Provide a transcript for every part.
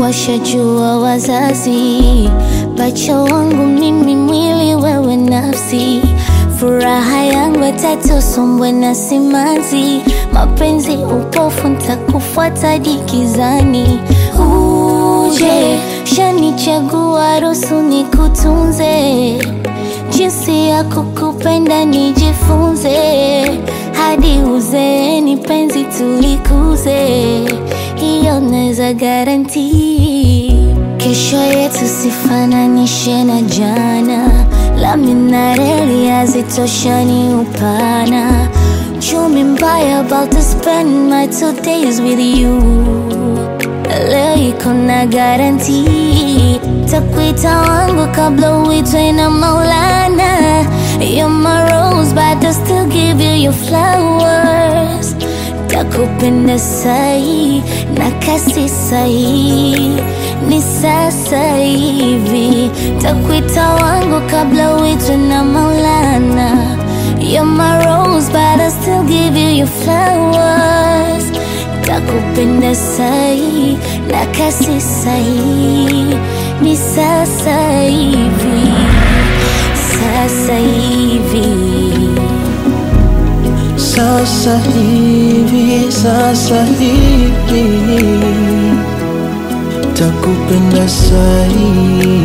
washajua wazazi, pacha wangu mimi, mwili wewe nafsi, furaha yangu tatu, sombwe na simanzi, mapenzi upofu, ntakufuata dikizani. Uje shanichagua, ruhusu nikutunze, jinsi ya kukupenda nijifunze, hadi uzeeni penzi tulikuze, hiyo naweza garanti. Kesho yetu sifananishe na jana, lami na reli hazitoshani upana. Chumi mbaya about to spend my two days with you leo iko na garanti, takuita wangu kabla uitwe na Maulana. You're my rose, but I still give you your flowers. Takupenda sahi na kasi sahi, ni sasa hivi. Takuita wangu kabla uitwe na Maulana. You're my rose, but I still give you your flowers. Takupenda sahi na kasi sahi, ni sasa hivi, sasa hivi. Sasa hivi, sasa hivi takupenda sahi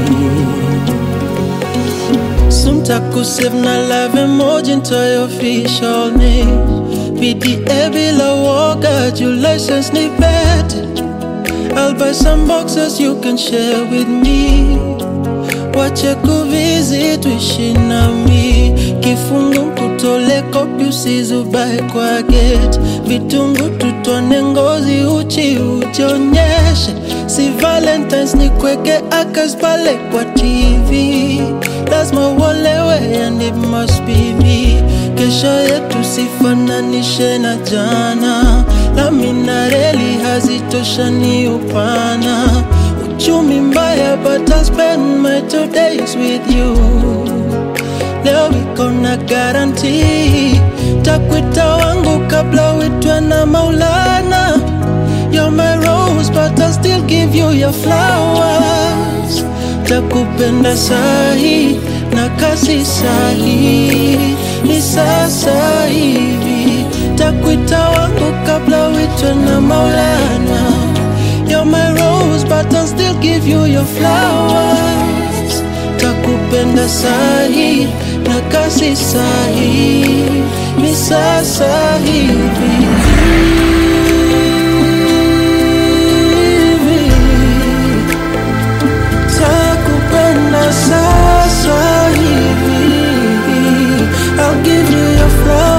Soon takusave na love emoji into your official name PDA bila woga, your license ni vetted I'll buy some boxes you can share with me Wache kuvisit tuishi nami Kifungu kutole kopi usizubae kwa gate Vitungu tutone ngozi uchi ujionyeshe Si valentines ni kweke akas pale kwa TV Lazima uolewe and it must be me Kesho yetu sifananishe na jana Lami na reli hazitoshani upana Uchumi mbaya but I'll spend my two days with you Leo iko na garanti Takwita wangu kabla uitwe na Maulana You're my rose but I'll still give you your flowers Takupenda sahi na kasi sahi Ni sasa hivi Takwita wangu kabla uitwe na Maulana You're my rose but I'll still give you your flowers Takupenda sahi na kasi sahi Ni sasa hivi Takupenda sasa hivi I'll give you your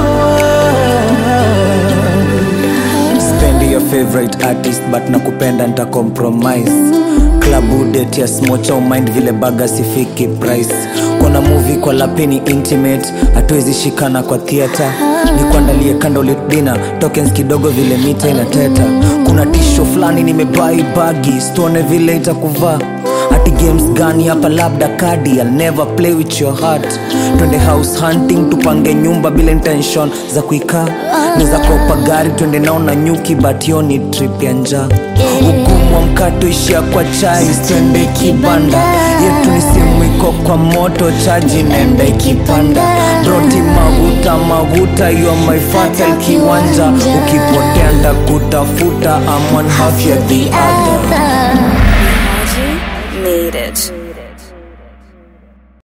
flowers spendi your favorite artist but nakupenda nita compromise klabu det ya smocha umind vile baga sifiki price kona movie kwa lapini intimate hatuwezi shikana kwa theatre ni kuandalie candlelit dinner tokens kidogo vile mita inateta kuna tisho fulani nimebai bagi stone vile itakuvaa ati games gani hapa labda kadi I'll never play with your heart twende house hunting tupange nyumba bila intention za kuikaa neza kopa gari twende nao na nyuki but hiyo ni trip ya njaa ugumu wa mkato ishia kwa chai twende kibanda yetu ni simu iko kwa moto chaji nenda ikipanda broti maguta maguta you are my fatal kiwanja ukipotea ndakutafuta I'm one half ya the other other. Made it.